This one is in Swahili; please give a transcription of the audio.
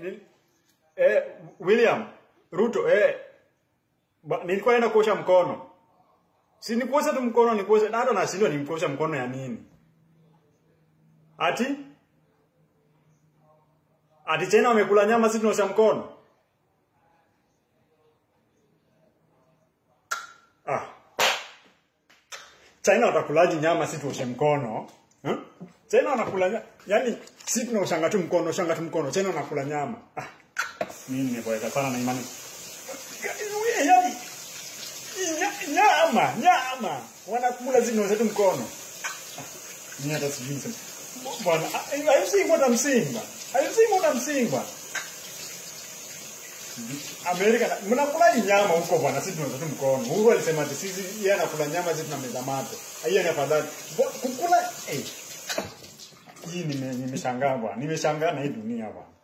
ni, eh, William Ruto eh, ba, nilikuwa naenda kuosha mkono. Si nikuosha tu mkono nikuosha na hata nashindwa nimkuosha mkono ya nini? Ati Ati China wamekula nyama sisi tunaosha mkono? Ah. China watakulaji nyama sisi tuoshe mkono? Huh? China wanakula nyama. Yaani sisi tunaoshanga tu mkono, shanga tu mkono. China wanakula nyama. Ah. Mimi nimeboeka sana na imani. Yaani nya- nyama, nyama. Wanakula sisi tunaosha tu mkono. Ah, Mimi hata sijui niseme. Bwana, are you seeing what I'm seeing, bwana? Are you seeing what I'm seeing, bwana? Amerika, na- mnakula hii nyama huko bwana, sisi tunaweza tu mkono. Uhuru alisema ati sisi yeye anakula nyama, sisi tunameza mate. Hiyo ni afadhali. Bo- Kukula eh. Hii nime- nimeshangaa bwana, nimeshangaa na hii dunia bwana.